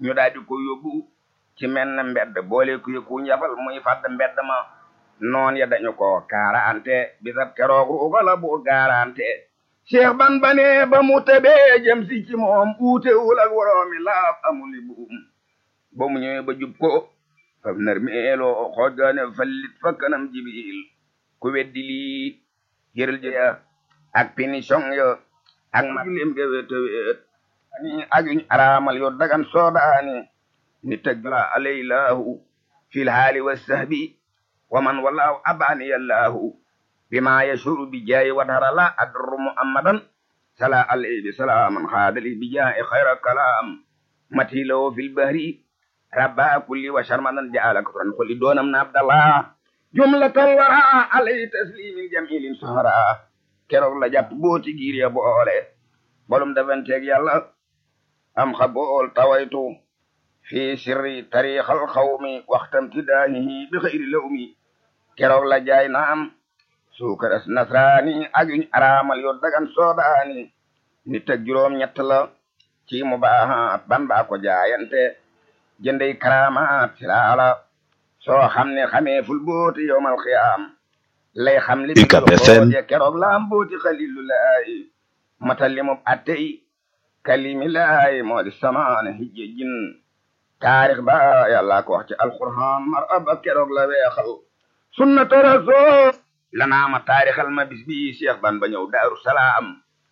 ñu daal di ko yóbbu ci menn mbedd boole ku yëkku njafal muy fàdd mbedd ma noon ya dañu ko kaarante bisab keroog ruuga la bu gaarante cheikh ban bane ba mu tebee jëm si ci moom uutewul ak woroomi laaf amuli buum ba mu ñëwee ba jub ko faf nar meeloo xoojgaane fallit fa kanam jibil ku weddi lii jërël jëya ak pinition yo ak maglem ge wete weet ani ak yuñ araamal yo dagan soodaani ni tagla alaylahu fil haali wassahbi wa man wallahu abani yallahu bima yashuru bi jaayi wadhara la adru muhammadan sala alayhi salaaman xaadali bi jaayi xayra kalaam matilawo fil bahri rabba kulli wa sharmadan jaala kutran kulli doonam na abdallah jumlatal wara alayhi taslimin jamilin sahara keroog la jàpp booti giir ya boole bolum defanteeg yàlla am xa bool tawaytu fi sirri tariixal xawmi waxtam tidaahihi bi xëyri lawmi keroog la jaay naam suukaras nasraani ak yuñ araamal yo dagan soodaani nit ak juróom ñett la ci mu baaxaat ban baa ko jaayante jëndey karaamaat silaala soo xam ne xamee ful booti yowmal xiyaam lay xam li UCAB FM keroog la am booti xalilu laay matal li mu attey kalimi laay moo di samaane hijje jin taarix ba yàlla ko wax ci alquran mar aba keroog la weexal sunnata rasul lanaama taarixal ma bis bi cheikh ban ba ñëw daaru salaam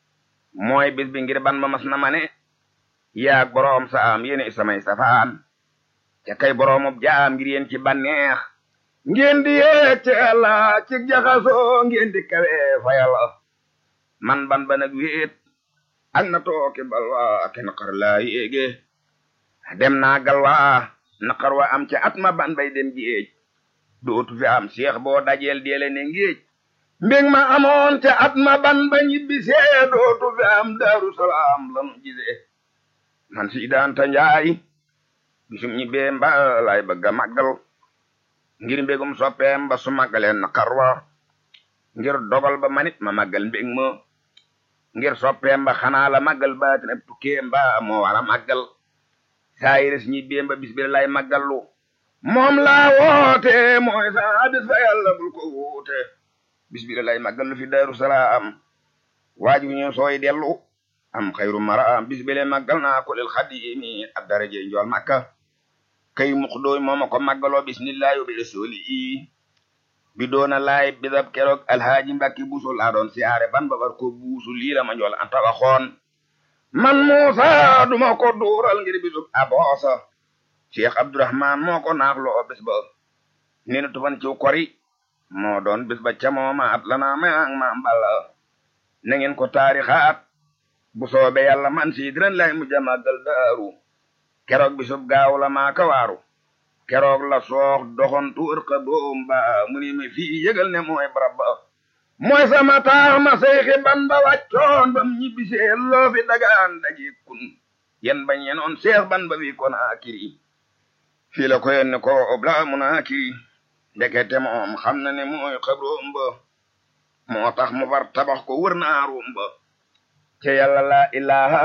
mooy bis bi ngir ban ba mas na ma ne yaag boroom saam yéene samay safaan ca kay boroomub jaam ngir yéen ci banneex ngeen di yeeg ci yàlla ci jaxasoo ngeen di kawe fa yàlla man ban ba nag wéet ak na tooke balwa ke naqar laa yéege dem naa galwa naqar wa am ca at ma ban bay dem géej dootu fi am seex boo dajeel deele ne ngéej mbég ma amoon ca at ma ban ba ñibbisee dootu fi am daaru salaam lanu gisee man si daanta njaay bisum ñibbee mba lay bëgg a màggal ngir mbégum soppeem ba su màggaleen naqar wa ngir dogal ba manit ma màggal mbég ma ngir soppeem ba xanaa la màggal baatin ab tukkeem ba moo war a màggal saayiris ñibbeem ba bis bi lay màggallu moom laa woote mooy saa bis fa yàlla bul ko woote bis bi lay màggallu fi daaru salaam waaju ñu sooy dellu am xayru maraam bis bi lay màggal naa ko lil xadimi ab daraje njool makka kay mux dooy mooma ko màggaloo bismillahi bi rasuli i bi doona laay bisab keroog alhaaji mbakki buusu laa doon siyaare ban babar ko buusu lii la ma njool anta waxoon man muusa duma ko duural ngir bisub aboosa cheikh abdourahman moo ko naaxloo bis ba ni na tufan ciw kori moo doon bis ba ca mooma at lana maang ma mballa na ngeen ko taarixaat bu soobe yàlla man si diran lay mu jamagal daaru keroog bisub gaaw la maa ka waaru keroog la soox doxon tuur ka doom ba mu ni mi fii yëgal ne mooy barab ba mooy sama taax ma seyxi ban ba wàccoon bam ñibbisee loo fi dagaan daji kun yen bañ yenoon seex ban ba wi kon akiri fii la ko yenne ko obla mun akiri ndekete moom xam na ne mooy xabroom ba moo tax mu far tabax ko wër naarum ba te yàlla la ilaha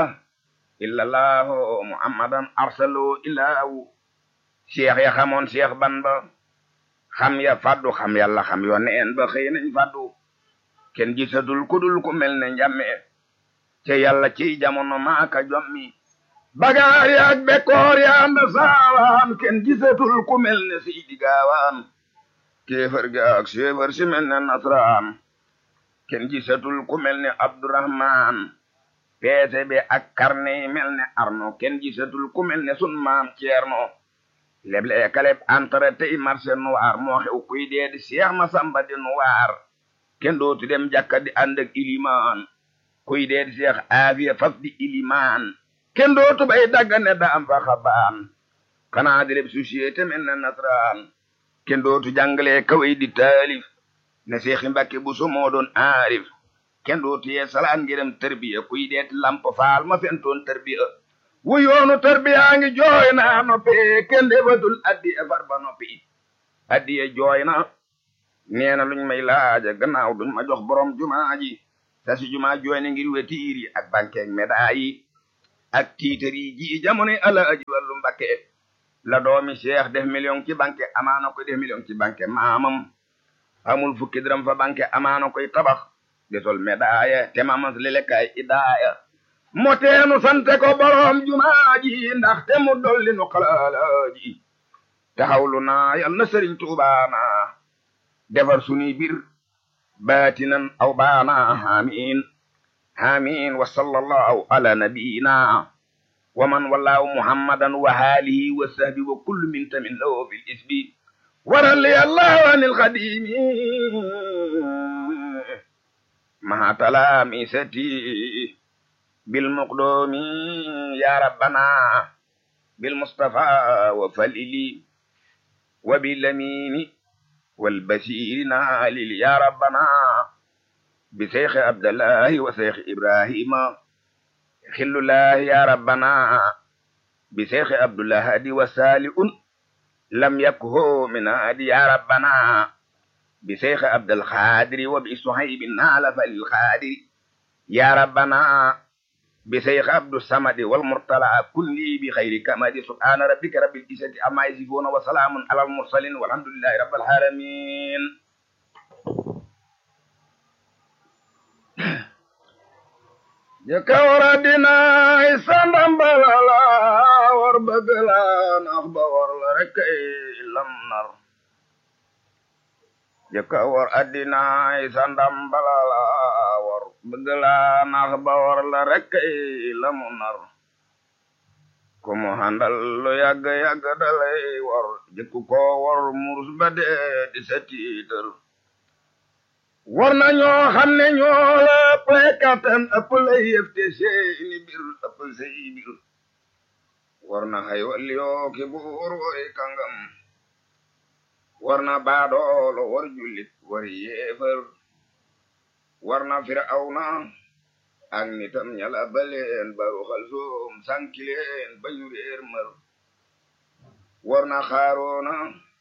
illallahu muhammadan arsalu ilaahu cheikh ya xamoon cheikh ban ba xam ya faddu xam yàlla xam yo neen ba xëy nañ faddu kenn gisatul ku dul ku mel ne njàmme te yàlla ci jamono maaka jommi bagaar yaak bekkoor ya anda saawaan kenn gisatul ku mel ne siidi gaawaan kéefar ga ak séefar si mel ne nasraan kenn gisatul ku mel ne abdurahman peese be ak karne yi mel ne arno kenn gisatul ku mel ne sun maam ceerno leble kaleb antara tey marché noir moo xew kuy dee di seex ma samba di noir kenn dootu dem jàkka di ànd ak ilimaan kuy dee di seex aafiya faf di ilimaan kenn dootu bay daggane da am fa xabaan xanaa di leb société mel ne nasraan kenn dootu jàngale kaway di taalif ne seexi mbàkke bu so moo doon aarif kenn dootu yee salaan ngirem tarbiya kuy deeti lamp faal ma fentoon tarbiya wu yoonu tarbiya ngi jooy na noppi kenn defatul addiya far ba noppi addiya jooy na nee na luñ may laaja gannaaw duñ ma jox borom jumaa ji sa si jumaa jooy na ngir wetiir yi ak bankeeg médaa yi ak tiitari ji jamono alaaji Fallu Mbakke la doomi Cheikh def million ci banque amaana koy def million ci banque maamam amul fukki dërëm fa banque amaana koy tabax di sol médaille te mamas li lekkaay idaaya moo teenu sante ko borom jumaa ji ndax te mu dolli nu xalaalaaji taxawlu naa yal na sëriñ tuubaana defar sunuy bir baatinan aw baana amin amin wa sallallahu ala nabiyina wa man wallahu muhammadan wa alihi wa sahbi wa kullu min tamin lahu fil isbi warali allahu anil xadimi maha talamisati bil muqdumi ya rabbana bil mustafa wa falili wa bil amini wal basiri naalil ya rabbana bi seyxi abdallahi wa seyxi ibrahima xillullahi ya rabbana bi seyxi abdullahadi wa saliun lam yakho min adi ya rabbana bi seyxi abdalxadiri wa bi suhaybi naala falil xadiri ya rabbana bi seyxi abdu samadi wal murtala kulli bi xayri kamadi subhana rabbika rabbil izzati amma yasifuna wa salaamun alal mursalin walhamdulillahi rabbil alamin jëkka war a dinaay sandam balala war bëgg la nax ba war la rek lam nar jëkka war a dinaay sandam balala war bëgg la nax ba war la rek lamu nar ku mu handal lu yàgg yàgg dalay war jëkku ko war murus ba dee di sa tiital war na ñoo xam ne ñoo la ëpp kattan ëpp lay yëf te seeni bir ëpp say bir war na xay wal yoo ki buur woy kàngam war na baadoolo war jullit war yéefar war na firawna ak nitam ñala baleen baru xal soom sankileen bañu réer mër war na xaaroona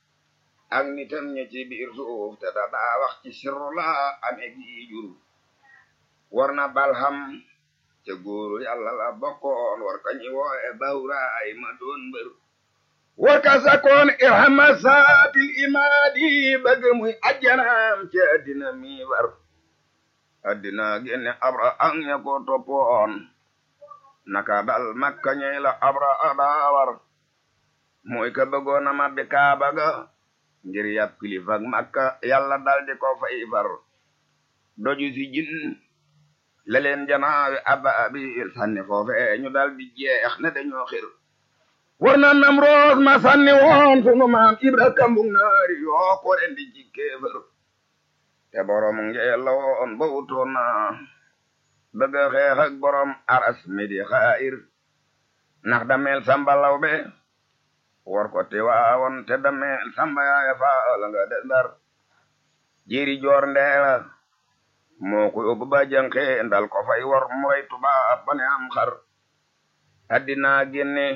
ak nitam ña ci biir suuf te da daa wax ci sirru la ame gi jur war na balham te góoru yàlla la bokkoon war ka ñi wooye bawraay ma doon mbër war ka sakoon irhama saatil imaadi bëgg muy ajjanaam ci addina mi war addina génne abra ak ña ko toppoon naka dal makka ñey la abra adaawar mooy ka bëggoona mabbi kaaba ga ngir yàpp kilifak makka yàlla dal di ko fay far doju si jin la leen janaawi ababil sànni foofe ñu dal di jeex ne dañoo xir war na nam roos ma sànni woon sunu maam ibra kambug naari yoo ko ren di jikkeefër te borom ngeel la woon ba wutoon na bëgg a xeex ak borom aras mi di xaayir ndax dameel sambalaw be war ko te waawoon te dameel samba yaaya faala nga de ndar jiri joor ndeela moo ko yóbbu ba jànqe ndal ko fay war mu rey tubaab ba ne am xar addina génne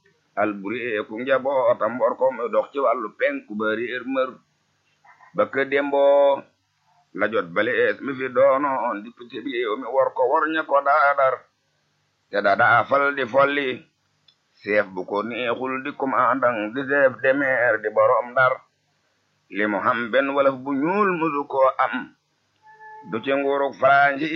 alburi ku njabootam war ko mu dox ci wàllu penku ba réer mër ba ke dembo la jot balees mi fi doonoon député bi mi war ko war ña ko daadar te dadaa fal di folli chef bu ko neexul di commandant di chef de mer di borom ndar li mu xam benn walaf bu ñuul musu koo am du ci nguuruk faransi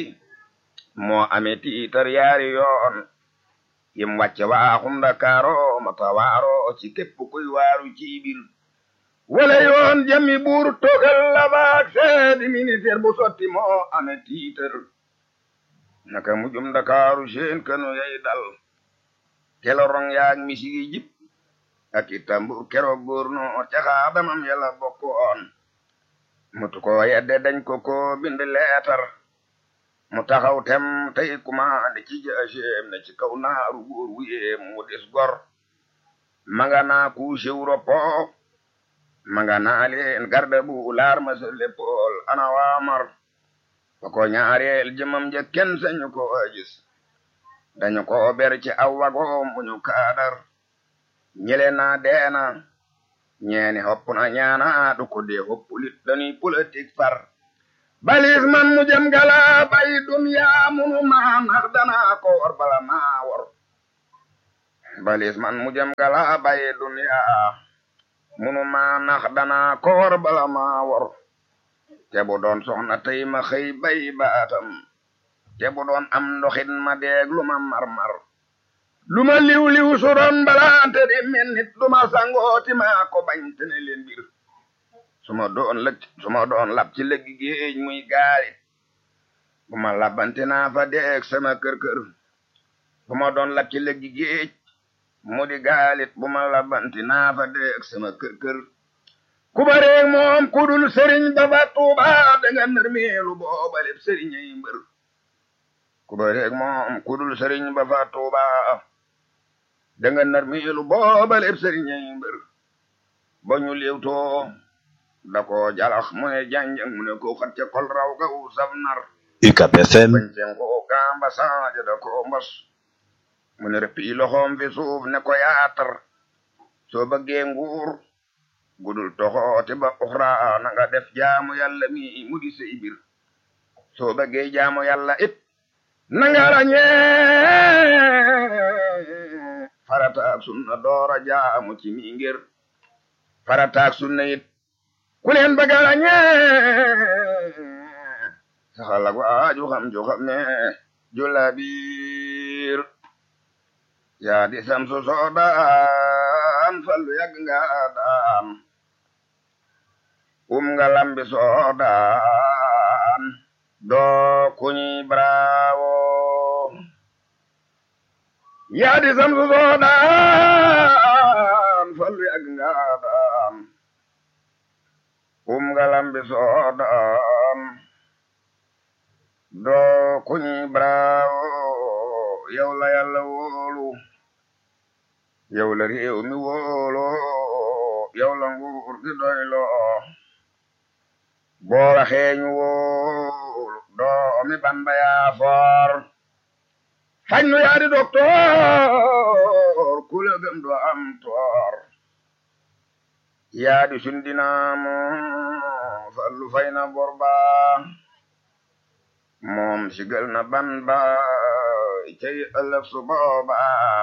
moo amee tiitar yaari yoon yim wàcce waaxum Ndakaaro mata waaro ci képp kuy waaru ci biir wala yoon jami buur togal la baak seedi ministère bu sotti moo amee tiitar naka mujum Ndakaaru seen kanu yay dal kelorong yaag misigi jip ak itambur keroog gouverneur ca xaadamam yàlla bokkoon mutu ko yedde dañ ko ko bind leetar mu taxaw tem tey kumaande ci jaaseem ne ci kaw naaru góor wuyeem mu des gor manga naa kuuse wuropo manga naa leen garda bu laar ma sa léppool ana waamar ba ko ñaareel jëmam ja kenn sañu ko gis dañu ko ber ci aw wagoom bu ñu kaadar ñele naa deena ñeeni hopp na ñaana du ko dee hoppulit dañuy politique far balis man mu jëm gala bay duniya munu maa nax danaa ko war bala maa war balis man mu jëm gala baye dunya munu ma nax dana ko war bala ma war te bu doon soxna tey ma xëy bay baatam te bu doon am ndoxit ma deeg lu ma mar-mar lu ma liw-liw su doon balante di mel nit du ma sangooti ma ko bañ te ne leen bir su ma doon lëg su ma doon lab ci lëggi géej muy gaalit bu ma labante naa fa deeg sama kër-kër bu ma doon lab ci lëggi géej mu di gaalit bu ma labante naa fa deeg sama kër-kër ku bareeg moom ku dul sëriñ ba fa tuuba danga nërmeelu booba lépp sëriñ ay mbër ku bareeg moom ku dul sëriñ ba fa tuuba danga nërmeelu booba lépp sëriñ ay mbër ba ñu léewtoo da ko jalax mu ne janjang mu ne ko xat ca kol raw ga u saf nar UCAB FM bañ seen ko gamba saaja da ko mbos mu ne rëppi loxoom fi suuf ne ko yaatar soo bëggee nguur gudul toxooti ba uxra na nga def jaamu yàlla mi mu di sey bir soo bëggee jaamu yàlla it na nga rañee farataak sunna doora jaamu ci mi ngir farataak sunna it ku leen bëgg a rañee saxal ak waaju xam ju xam ne jula biir yaa di samsu soodaan fallu yàgg nga daan um nga lambi soodaan doo kuñi bravo yaa di samsu soodaan fallu yàgg nga daan um nga lambi soodaan doo kuñi bravo yow la yàlla wóolu yow la réew mi wóolu yow la nguur gi doyloo boo waxee ñu wóolu doomi Bamba yaa foor fañ nu yaa di doktoor ku la gëm doo am toor yaa di sundinaamu fallu fay na bor ba moom sigal na ban ba cay ëllëg su booba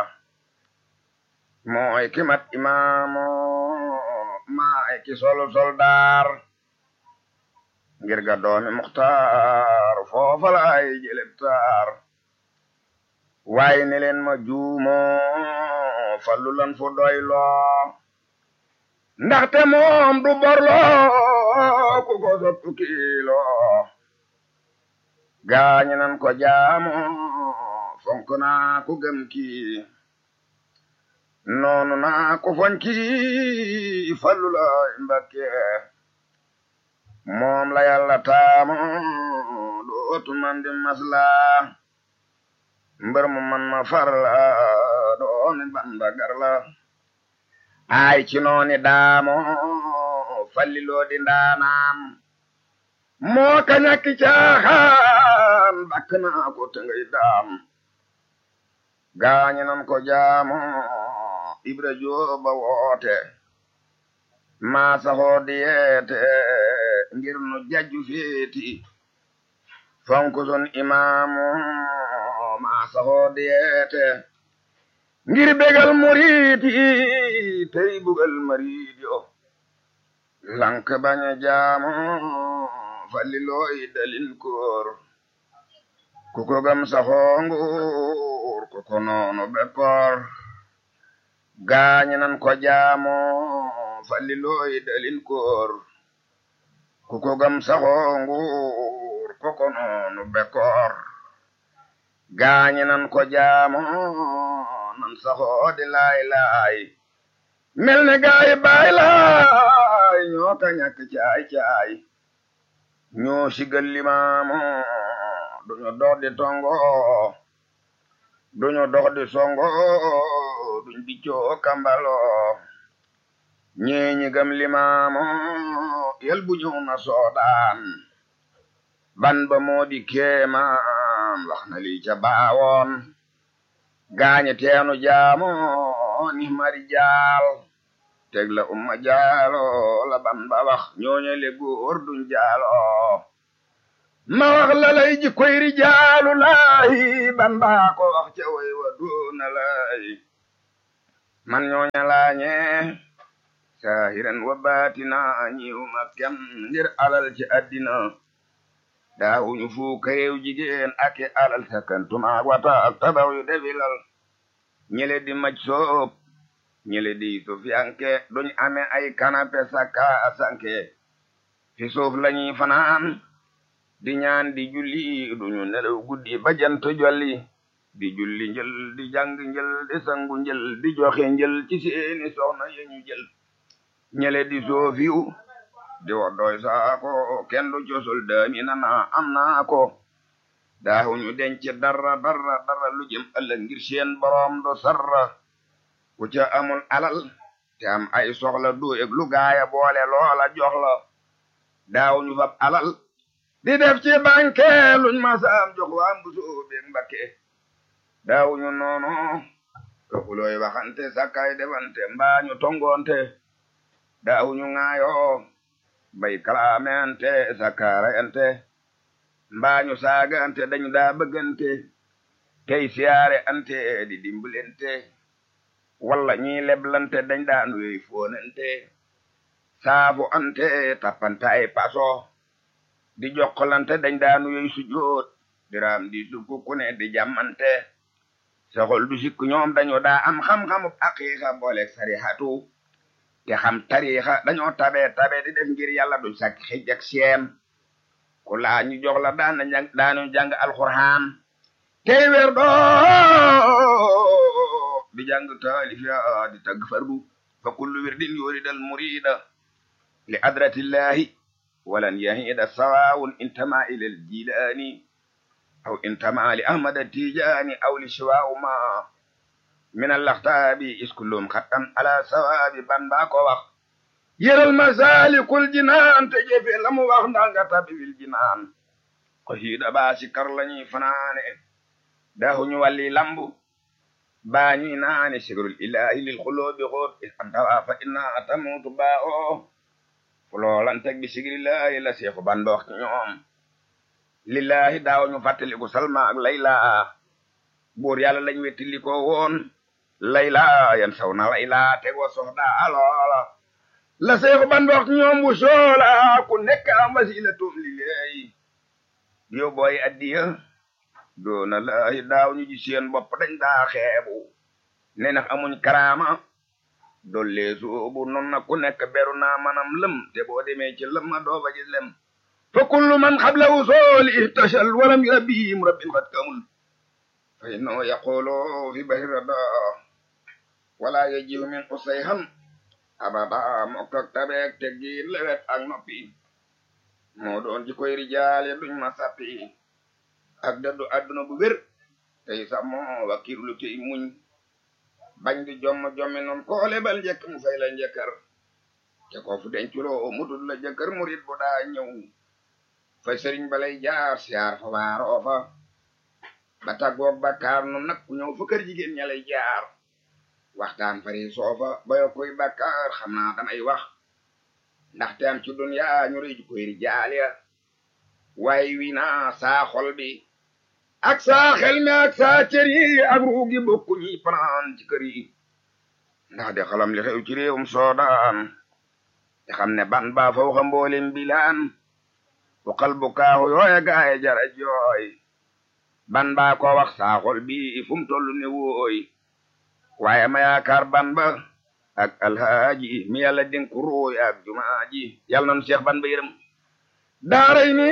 mooy ki mat imaamu maay ki solu soldaar ngir ga doomi muxtaar foofa laay jëleb taar waaye ne leen ma juumo fallu lan fu doyloo ndaxte moom du borloo ku ko sottu kiiloo gaañi nan ko jaamu fonk naa ku gëm kii noonu naa ko fonki fallu lay mbakke moom la yàlla taamu dootu man di masla mbër mu man ma farla dooni banda garla ay ci nooni daamo falliloo di ndaanaan moo ka ñakki caaxaan bakk naa ko te ngay daam gaañi nan ko jaamu ibra jooba woote maa saxoo di yeete ngir nu jajju feeti fonk sun imaamu maa saxoo di yeete ngir begal muriiti tey bugal mariid yo lank baña jaamu fallilooy dalil koor ku ko gam saxoo nguur ku ko noonu bekkoor gaañi nan ko jaamo fallilooy dalil koor ku ko gam saxoo nguur ku ko noonu bekkoor gaañi nan ko jaamo nan saxoo di laay laay mel ne gaay baay laay ñoo ka ñàkk caay caay ñoo sigal limaamu duñu dox di tongo duñu dox di songo duñ biccoo kambalo ñeeñi gam limaamu yel bu ñëw na soodaan ban ba moo di kéemaan wax na lii ca baawoon gaañe teenu jaamu ni mari jaal teg la umma jaalo la ban ba wax ñooñe le góor duñ jaalo ma wax la lay ji koy rijaalu laahi ban baa ko wax ca way wa doona lay man ñooña laañe saahiran wa baatina ñiwuma kem ngir alal ci addina daawuñu fuuka réew jigéen ake alal sakantuma wata ak tabax yu debilal ñele di maj soob ñele di sufiyanke duñ ame ay kanape sakka asanke fi suuf lañuy fanaan di ñaan di julli duñu nelaw guddi ba jant jolli di julli njël di jàng njël di sangu njël di joxe njël ci seeni soxna yeñu jël ñele di soofiw di wax doy saako kenn du cosul daami nana am naa ko daawuñu denc dara dara dara lu jëm ëllëg ngir seen boroom do sarra ku ca amul alal te am ay soxla du eg lu gaaya boole loola jox la daawuñu fab alal di def ci banque luñ masaam jox waa mbusoo beeg mbakke daawuñu noonu toxulooy waxante sakkay defante mbaañu tongoonte daawuñu ŋaayoo bay kalaamente sakkarayante mbaañu saagante dañu daa bëggante tey siyaare ante di dimbalante walla ñi leblante dañ daa nuyoy foonante saafu ante tappante ay paso di jokkalante dañ daa nuyoy sujoot diraam di sukku kune di jàmmante soxol du sikk ñoom dañu daa am xam-xamub aqiiqa booleeg sarihatu te xam tariixa dañoo tabe tabe di def ngir yàlla du sàkk xij ak seen ku laa ñu jox la daana jàng daanu jàng alxuraan tey weer doo di jàng taalif ya di tagg fardu fa kullu wirdin yuridal murida li adratillahi walan yahida sawawun intama ila aljilani aw intama li ahmad atijani aw li shiwa'u ma min allaxtaabi is kullum xattan ala sawaabi ban baa ko wax yëral masalikul jinaan te jëfe la mu wax ndaa nga tabi wil jinaan ko hiida baa si kar lañuy fanaane daahuñu walli lambu baa ñuy naane sigrul ilahi lil xuloobi xoot is antawa fa inna atamutu baa o fuloolanteg bi sigrillahi la seexu ban ba wax ci ñoom lillahi daawuñu fàttaliku salma ak layla buur yàlla lañ wettili ko woon layla yan saw na layla tegoo soxda aloola la seexu ban wax ñoom bu soola ku nekk am wasila tum liggéey yow booy addiya doona laahi daaw ñu ji seen bopp dañ daa xeebu ne nax amuñ karaama dolle soobu non na ku nekk beru naa manam lëm te boo demee ci lëm ma doo fa gis lem fa kullu man xabla usooli ihtashal walam yurabbihim rabbin xat kamul fa innahu yaqulu fi bahri rada wala yajihu min usayhan abada mokk ak tabeek teggiin lewet ak noppi moo doon ji koy rijaale duñ ma sappi ak daddu adduna bu wér tey sàmmo wakkirlu tey muñ bañ di jomm jommi noon koo lebal njëkk mu fay la njëkkër te ko fu denculoo mutul la jëkkër murit bu daa ñëw fa sëriñ balay jaar siyaar fa waaroo fa ba tàggoog bakkaar nu nag ku ñëw fa kër jigéen ña lay jaar waxtaan fari soofa bayo koy bakkaar xam naa damay wax ndaxte am ci dunya ñu rëy ju koy rijaal ya waaye wi naa saa xol bi ak saa xel mi ak saa cër yi ak ruugi bokku ñi fanaan ci kër yi ndax de xalam li xew ci réewum soodaan te xam ne ban baa fa waxa mboolem bilaan bu xal bu kaaxu yooye gaaye jara jooy ban baa ko wax saa xol bi fu mu tollu ne wooy waaye ma yaakaar ban ba ak alhaaji mi yàlla dénku ruuy ak jumaa ji yàlla noonu seex ban ba yërëm daaray ni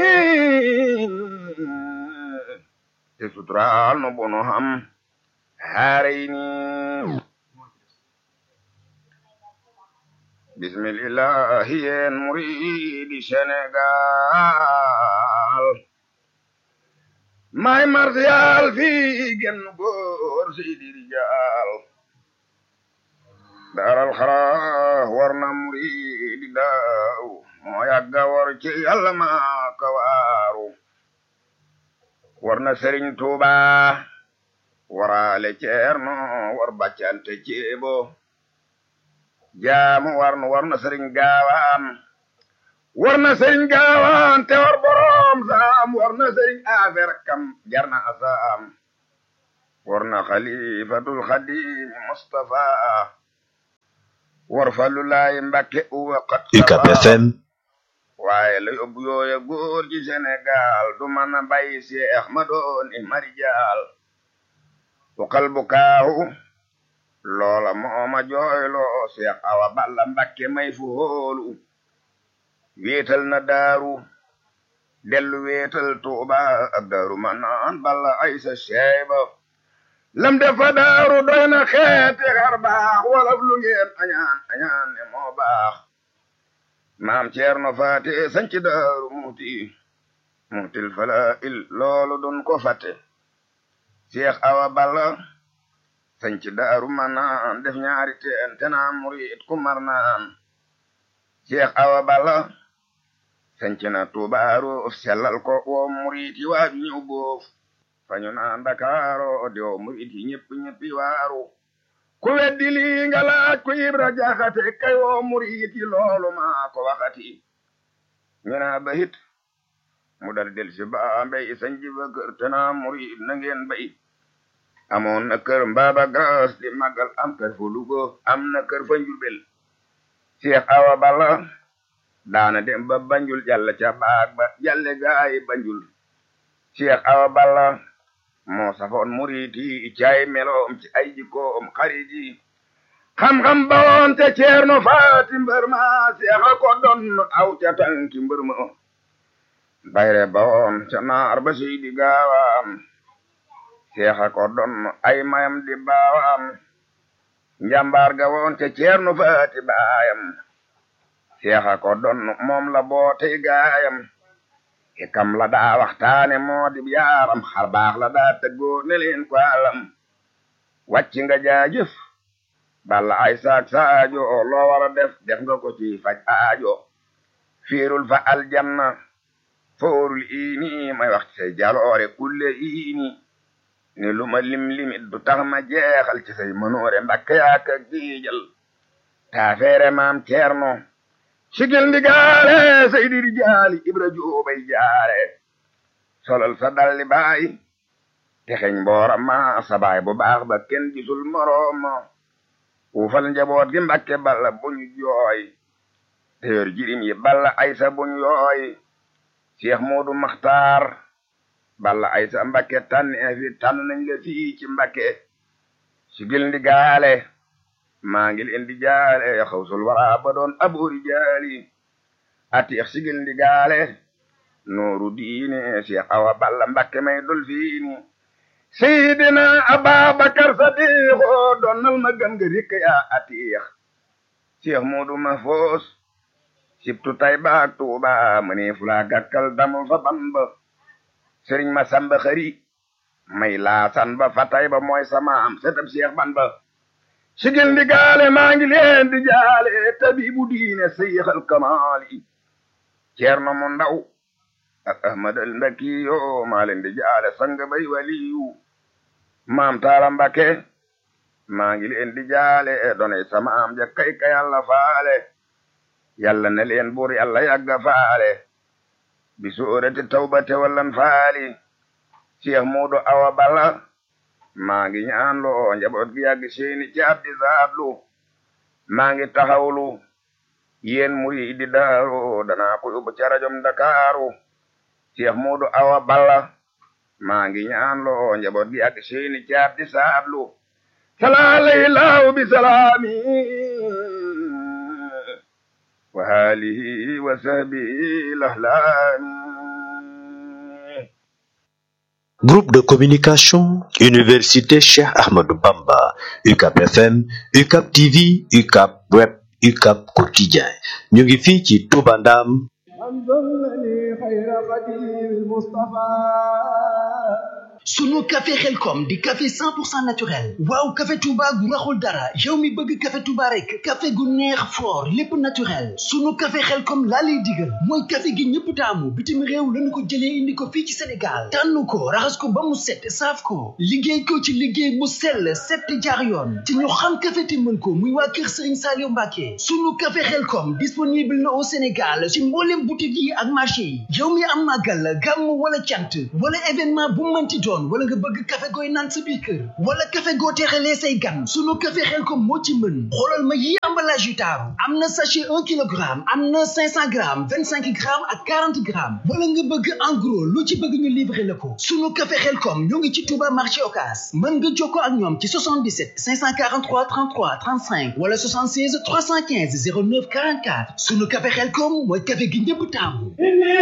te suturaal no bono xam haaray ni bismillahi yeen muridi Sénégal may martial fii genn góor seydi rijaal daaral xara war na muridi daaw moo yàgga war ci yàlla maa ka waaru war na sëriñ tuuba waraale ceerno war baccante ceebo jaamu war na war na sëriñ gaawaan war na sëriñ gaawaan te war boroom saam war na sëriñ affaire kam jar na asaam war na xalifatul xadim mustafa war fa lu laay mbakke uwaqat UCAB FM waaye la yóbbu yooya góor ci Sénégal du mën a bàyyi seex ma doon i marijaal wakal bu kaahu loola mooma jooyloo seex awa balla mbakke may fu hóolu wéetal na daaru dellu wéetal tuuba ak daaru manaan balla aysa sheeba lam defa daaru doy na xeeti xar baax walaf lu ngeen añaan añaan ne moo baax maam ceerno faate sanci daaru muuti muutil fala il loolu dun ko fatte seex awa balla sanci daaru manaan def ñaari teen tenaa murit ku mar naan seex awa balla sanci na tuubaaru sellal ko woo murit yi waaju ñëw boof fañu naan Ndakaaro di woo murit yi ñëpp ñëppi waaru ku weddi lii nga laaj ku Ibra Jaxate kay woo murit yi loolu maa ko waxati ñu naa ba hit mu dal del si ba mbay sanji ba kër te naa murit na ngeen bay amoon na kër mbaaba gaas di màggal am kër fa Lugo am na kër fa Njurbel Seex Awa Balla daana dem ba Banjul jàll ca baag ba jàlle gaay Banjul Seex Awa Balla moo safoon murit yi caay meloom ci ay jikkoom xarit yi xam-xam ba woon te ceerno faati mbër ma seexa ko doon aw ca tànki mbër ma bayre ba woon ca naar ba seydi gaawaam seexa ko doon ay mayam di baawaam njambaar ga woon te ceerno faati baayam seexa ko doon moom la bootey gaayam hikam la daa waxtaane moo di yaaram xar baax la daa tëggoo ne leen ko alam wàcc nga jaajëf balla ay saak saajo loo war a def def nga ko ci faj aajo fiirul fa aljanna foorul iini may wax ci say jaloore kulle iini ni lu ma lim limit du tax ma jeexal ci say mënoore mbakke yaaka giijal taafeere maam ceerno sigil ndigaale seydi rijaali ibra joobay jaare solal sa dalli baay texeñ mbooram ma sa baay bu baax ba kenn gisul moroom uufal njaboot gi mbakke balla buñu jooy teyor jirim yi balla aysa buñu yooy cheikh moodu maxtaar balla aysa mbakke tànn fi tànn nañ la fii ci mbakke sigil ndigaale maa ngi leen di jaale xawsul wara ba doon aboori jaali atiix sigil ndi gaale nooru diine Cheikh Awa Balla Mbakke may dol fiini Seydina Ababakar Sadiqo donnal ma gam nga rikk yaa atiix Cheikh Moodu Mahfoos sibtu tay baak Tuuba mënee fulaa gàkkal damu fa Bamba Sëriñ ma samba xari may laasan ba fa tay ba mooy sama am setab Cheikh Bamba sigil ndi gaale maa ngi leen di jaale tabibu diine seyxal kamaali ceerno mu ndaw ak ahmadal mbakiyo maa leen di jaale sang bay waliyu maam taala mbake maa ngi leen di jaale donay sama am ja kay ka yàlla faale yàlla na leen buur yàlla yàgga faale bi suurati tawbate wallan faali cheikh muudu awa balla maa ngi ñaan loo njaboot gi yàgg seeni caab di zaatlu maa ngi taxawlu yéen muri di daaru danaa ko yóbbu ca rajom Ndakaaru Cheikh Moodu Awa Balla maa ngi ñaan loo njaboot gi yàgg seeni caab di zaatlu salaalay laaw bi salaami wa haalihi wa sahbihi lahlaami Groupe de communication, Université Cheikh Ahmadou Bamba, UCAP FM, UCAP TV, UCAP Web, UCAP Quotidien. ñu ngi fii ci Touba Ndam. sunu café xelkom di café 100% naturel waaw café touba gu raxul dara yow mi bëgg café touba rek café gu neex fort lépp naturel sunu café xelkom laa lay digal mooy café gi ñëpp taamu bitim réew lañu ko jëlee indi ko fii ci sénégal tànn ko raxas ko ba mu set saaf ko liggéey ko ci liggéey bu sell set jaar yoon te ñu xam café te mën ko muy waa kër sëriñ Saliou Mbacke sunu café xelkom disponible na au sénégal ci mboolem boutique yi ak marché yi yow mi am màggal gàmm wala cant wala événement bu mënti doon sonn wala nga bëgg café gooy naan sa biir kër wala café goo teexalee say gan sunu café Xelkom moo ci mën xoolal ma yi emballage yu taaru am na sachet un kilogramme am na cinq cent grammes vingt cinq grammes ak quarante grammes wala nga bëgg en gros lu ci bëgg ñu livrer la ko sunu café Xelkom ñoo ngi ci Touba marché Ocass mën nga jokkoo ak ñoom ci 77 543 33 35 wala 76 315 09 44 sunu café Xelkom mooy café gi ñëpp taamu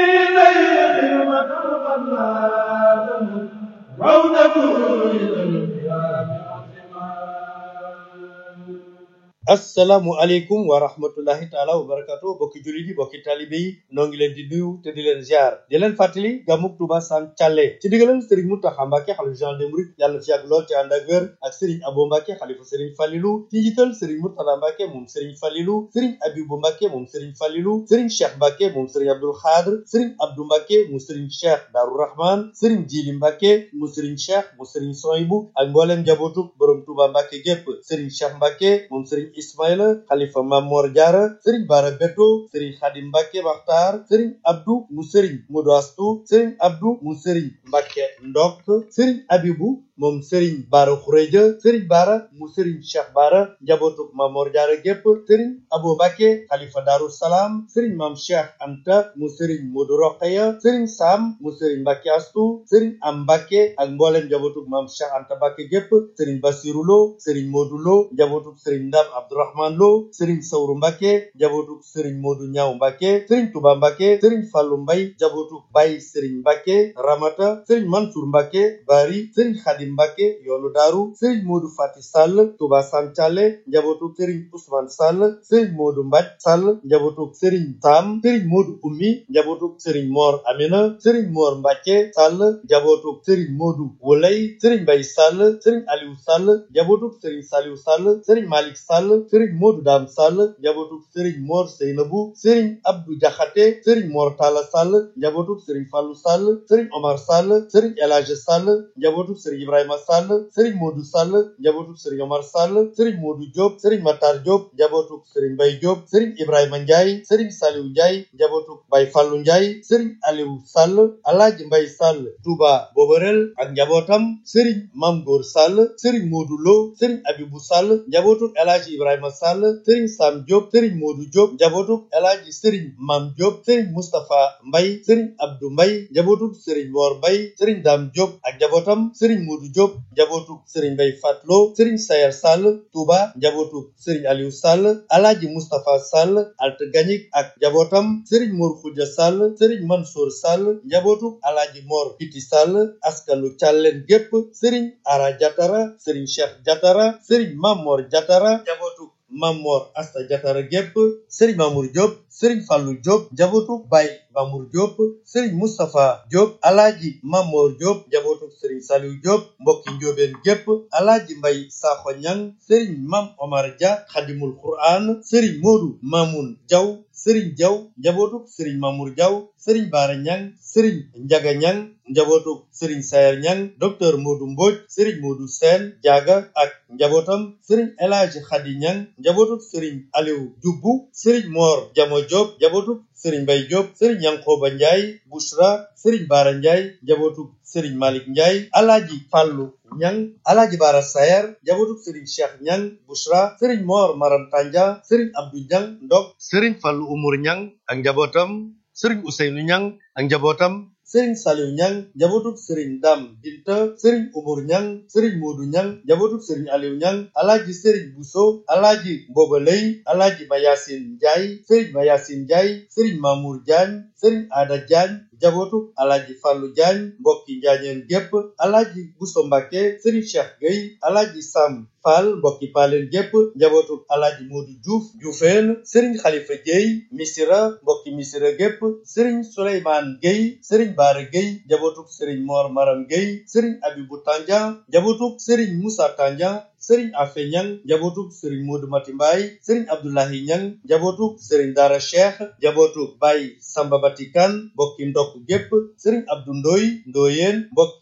assalaamu aleykum wa rahmatullahi taala wa barakatu bokki jullit yi bokki talibe yi noo ngi leen di nuyu te di leen ziar di leen fàttali gàmmug Tuuba Sam Thialé ci digalal Serigne Mountakha Mbacké xalifa général des mourides yàlla na fi yàgg lool te ànd ak wér ak Serigne Abo Mbacké xalifa Serigne Falilou ci njiital Serigne Mourtada Mbacké moom Serigne Falilou Serigne Abibou Mbacké moom Serigne Falilou Serigne Cheikh Mbacké moom Serigne Abdoul Khadr Serigne Abdou Mbacké mu Serigne Cheikh Darou Rahman Serigne Djili Mbacké mu Serigne Cheikh mu Serigne Sohibou ak mbooleem njabootu borom Touba Mbacké gépp Serigne Cheikh Mbacké moom Serigne Ismaïla xalifa Mamor Diarra Serigne Bara Beto Serigne Khadim Mbacké Makhtar Serigne Abdou mu Serigne Modou Astou Serigne Abdou mu Serigne Mbacké Ndok Serigne Abibou moom Serigne Bara Khourédia Serigne Bara mu Serigne Cheikh Bara njabootu Mamor Diarra gépp Serigne Abo Mbacké xalifa Darou Salam Serigne Mam Cheikh Anta mu Serigne Modou Rokhaya Serigne Sam mu Serigne Mbacké Astou Serigne Am Mbacké ak mbooleem njabootu Mam Cheikh Anta Mbacké gépp Serigne Bassirou Lo Serigne Modou Lo njabootu Serigne Ndam Abdourahmane Lo Serigne Sawru Mbacké njabootu Serigne Modou Ñaaw Mbacké Serigne Touba Mbacké Serigne Fallou Mbay njabootu Baye Serigne Mbacké Ramata Serigne Mansour Mbacké Bari Serigne Khadim Mbacké yoonu Daaru Serigne Modou Fati Sall Touba Sam Thialé njabootu Serigne Ousmane Sall Serigne Modou Mbaj Sall njabootu Serigne Sam Serigne Modou Ummi njabootu Serigne Mor Amina Serigne Mor Mbacké Sall njabootu Serigne Modou Wolay Serigne Mbay Sall Serigne Aliou Sall njabootu Serigne Saliou Sall Serigne Malick Sall Serigne Modou Dam Sall njabootu Serigne Mor Seynabou Serigne Abdou Diakhaté Serigne Mor Talla Sall njabootu Serigne Fallou Sall Serigne Omar Sall Serigne El Hadj Sall njabootu Serigne Ibrahima Sall Serigne Modou Sall njabootu Serigne Omar Sall Serigne Modou Diop Serigne Matar Diop njabootu Serigne Mbaye Diop Serigne Ibrahima Ndiaye Serigne Saliou Ndiaye njabootu Baye Fallou Ndiaye Serigne Aliou Sall Alhaji Mbaye Sall Touba Boborel ak njabootam Serigne Mam Gor Sall Serigne Modou Lo Serigne Abibou Sall njabootu El Hadj Ibrahima Sall Serigne Sam Diop Serigne Modou Diop njabootu El Hadj Serigne Mam Diop Serigne Moustapha Mbaye Serigne Abdou Mbaye njabootu Serigne Mor Mbaye Serigne Dame Diop ak njabootam Serigne Modou Diop njabootu Serigne Mbaye Fatlo Serigne Sayer Sall Touba njabootu Serigne Aliou Sall Alhaji Moustapha Sall Alt Gagnic ak njabootam Serigne Mor Khoudia Sall Serigne Mansour Sall njabootu Alhaji Mor Kiti Sall askanu Thialène gépp Serigne Ara Diatara Serigne Cheikh Diatara Serigne Mamor Diatara njabootu Mamor Asta Diatara gépp Serigne Mamour Diop Serigne Fallou Diop njabootu Baye Mamour Diop Serigne Moustapha Diop Alhaji Mamor Diop njabootu Serigne Saliou Diop mbokki njóobeen gépp Alhaji Mbay Sakho Ñang Serigne Mam Omar Dia Khadimul Quran Serigne Modou Mamoun Diaw Serigne Diaw njabootu Serigne Mamour Diaw Serigne Bara Ñang Serigne Njaga Ñang njabootu Serigne Sayer Ñang docteur Modou Mbodj Serigne Modou Sène Diaga ak njabootam Serigne El Hadji Khady Ñang njabootu Serigne Aliou Dioubou Serigne Mor Jamo Diop njabootu Serigne Mbay Diop Serigne Yankoba Ndiaye Bouchra Serigne Bara Ndiaye njabootu Serigne Malick Ndiaye Alhaji Fallou Ñang Alhaji Bara Sayer njabootu Serigne Cheikh Ñang Bouchra Serigne Mor Maram Tanja Serigne Abdou Ñang Ndok Serigne Fallou Umur Ñang ak njabootam Serigne Ousseynou Ñang ak njabootam Serigne Saliou Ñang njabootu Serigne Dam Binta Serigne Umur Ñang Serigne Modou Ñang njabootu Serigne Aliou Ñang Alhaji Serigne Bousso Alhaji Mboba Lay Alhaji Mayasin Ndiaye Serigne Mayasin Ndiaye Serigne Mamour Diagne Serigne Ada Diagne njabootu Alhaji Fallou Diagne mbokki Njaañeen gépp Alhaji Bousso Mbacké Serigne Cheikh Gueye Alhaji Sam Fall mbokki Paleen gépp njabootu Alhaji Modou Diouf Dioufène Serigne Khalifa Gueye Missira mbokki Missira gépp Serigne Souleymane Gueye Serigne Bara Gueye njabootu Serigne Mor Maram Gueye Serigne Abibou Tandian njabootu Serigne Moussa Tandian Serigne Afe Ñang njabootu Serigne Modou Mati Mbaye Serigne Abdoulahi Ñang njabootu Serigne Dara Cheikh njabootu Baye Samba Batikan mbokki ndokk gépp Serigne Abdou Ndoy Ndoyeen mbokki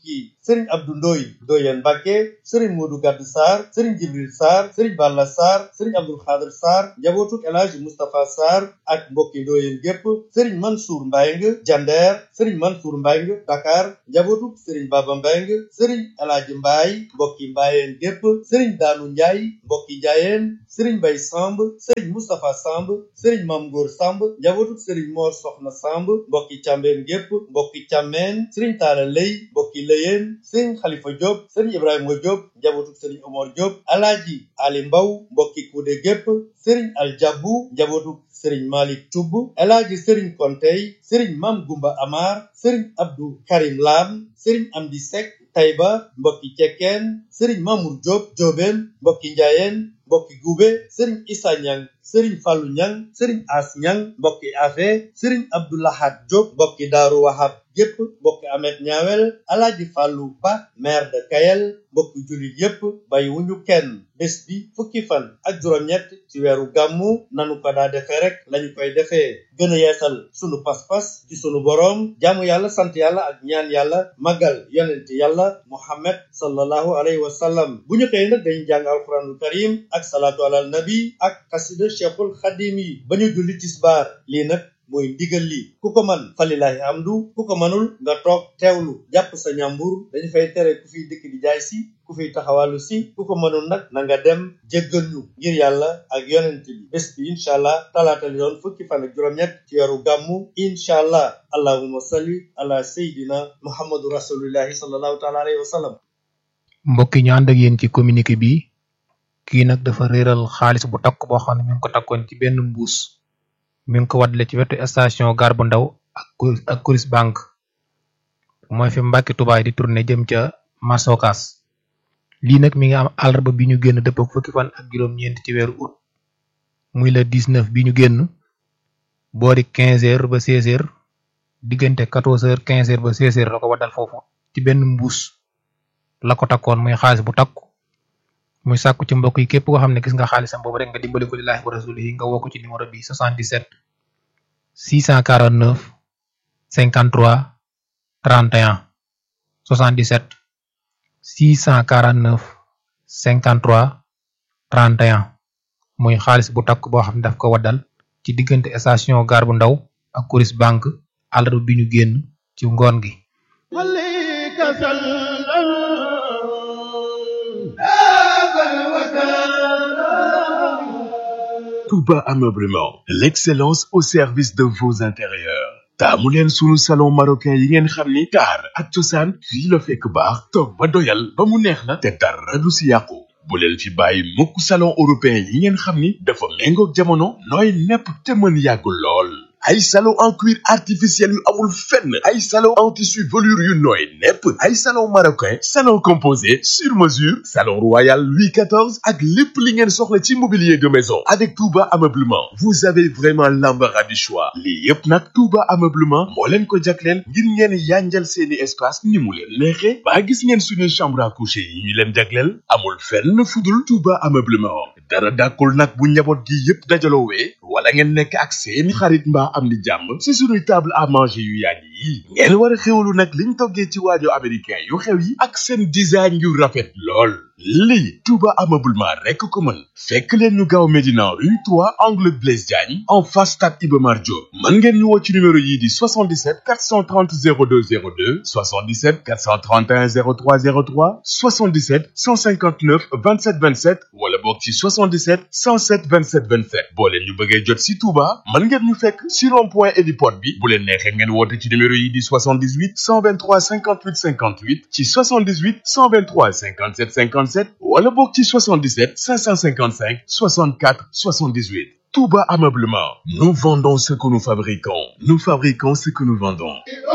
sëriñ abdu ndooy ndooyeen mbàkke sëriñ moodu gadd saar sëriñ jibril saar sëriñ balla saar sëriñ abdul xaadir saar njabootuk El Hadji Moustapha Sarr ak mbokki ndooyeen gépp sëriñ mansour mbayng jandeer sëriñ mansour mbayng dakar njabootuk sëriñ baba mbayng sëriñ El Hadji mbaay mbokki mbaayeen gépp sëriñ daanu njaay mbokki njaayeen sëriñ bay samb sëriñ moustapha samb sëriñ mam góor samb njabootuk sëriñ moor soxna samb mbokki càmbeen gépp mbokki càmmeen sëriñ taala lay mbokki lëyeen sëriñ xalifa diop sëriñ ibrahima diop njabootuk sëriñ omar diop alaaji ali mbaw mbokki kuude gépp sëriñ aljabu njabootuk sëriñ malik cubb alaaji sëriñ kontey sëriñ mam gumba amar sëriñ abdou karim lam sëriñ amdi sek tayba mbokki cekkeen sëriñ mamour diop joobeen mbokki njaayeen mbokki gube sëriñ isa ñang sëriñ fallu ñang sëriñ as ñang mbokki afe sëriñ abdoulahat diop mbokki daaru wahab yépp mbokki amet ñaawel alaaji fàllu ba maire de kayel mbokki jullit yépp bay wuñu kenn bés bi fukki fan ak juróom-ñett ci weeru gàmmu nanu ko daa defee rek lañu koy defee gën a yeesal sunu pas-pas ci sunu boroom jaamu yàlla sant yàlla ak ñaan yàlla màggal yonent yàlla muhammad sallallahu alayhi wa sallam bu ñu xëy nag dañu jàng alquranul karim ak salaatu alal nabi ak xasida cheikhul xadim yi ba ñu julli tisbaar lii nag mooy ndigal li ku ko man falilahi amdu ku ko manul nga toog teewlu jàpp sa ñàmbur dañu fay tere ku fiy dëkk di jaay si ku fiy taxawalu si ku ko mënul nag na nga dem jéggal ñu ngir yàlla ak yonent bi bés bi incha allah talaata li doon fukki fan ak juróom-ñett ci weeru gàmmu incha allah allahumma salli ala sayidina muhammadu rasulillahi sallallahu taala alayhi wa sallam mbokk yi ñu ànd ak yéen ci communiqué bi kii nag dafa réeral xaalis bu takk boo xam ne mi ngi ko takkoon ci benn mbuus mi ngi ko waddale ci wetu station gare bu ndaw ak ak Coris banque mooy fi Mbàkke Tubaay di tourné jëm ca Masokas lii nag mi ngi am àllarba bi ñu génn dëpp ak fukki fan ak juróom-ñeent ci weeru août muy le 19 bi ñu génn boori 15 heures ba 16 heures diggante 14 heures 15 heures ba 16 heures la ko waddal foofu ci benn mbuus la ko takkoon muy xaalis bu takku muy sàkku ci mbokk yi képp koo xam ne gis nga xaalisam boobu rek nga dimbali ko lillaahi wa rasulihi nga woo ko ci numéro bi 77 649 53 31 77 649 53 31 muy xaalis bu takk boo xam ne daf ko waddal ci diggante station gare bu ndaw ak Coris banque àllarba bi ñu génn ci ngoon gi Touba Ameublement, l'excellence au service de vos intérieurs. taamu leen sunu salon marocain yi ngeen xam ni taar ak cosaan fii la fekk baax toog ba doyal ba mu neex la te dara du si yàqu bu leen fi bàyyi mukk salon européen yi ngeen xam ni dafa méngoog jamono nooy nepp te mën yàgg lool ay salon en cuir artificiel yu amul fenn ay salon en tissu velours yu nooy nepp ay salon marocain salon composé sur mesure salon royal Louis XIV ak lépp li ngeen soxla ci mobilier de maison avec Touba Ameublement vous avez vraiment l'embarras du choix lii yépp nag Touba Ameublement moo leen ko jagleel ngir ngeen yanjal seeni espace ni mu leen neexe ba gis ngeen suñuy chambre à coucher yi ñu leen jagleel amul fenn fudul Touba Ameublement dara dàkkul nag bu njaboot gi yépp dajaloowee wala ngeen nekk ak seeni xarit mbaa am di jàmm ci suñuy table à manger yu yàgg yi ngeen war a xewlu nag liñ toggee ci waajo américain yu xew yi ak seen design yu rafet lool lii Touba Ameublement rekk ko mën fekk leen ñu gaaw Médina rue 3 angle Blaise Diagne en face stade Iba Mar Diop mën ngeen ñu woo ci numéro yii di 77 430 02 02 77 431 03 03 77 159 27 27 wala boog ci 77 107 27 27 boo leen ñu bëggee jot si Touba mën ngeen ñu fekk si rond point héliport bi bu leen neexee ngeen woote ci numéro yi di 78 123 58 58 ci 78 123 57 57 wala boog ci 77 555 64 78 Touba Ameublement nous vendons ce que nous fabriquons nous fabriquons ce que nous vendons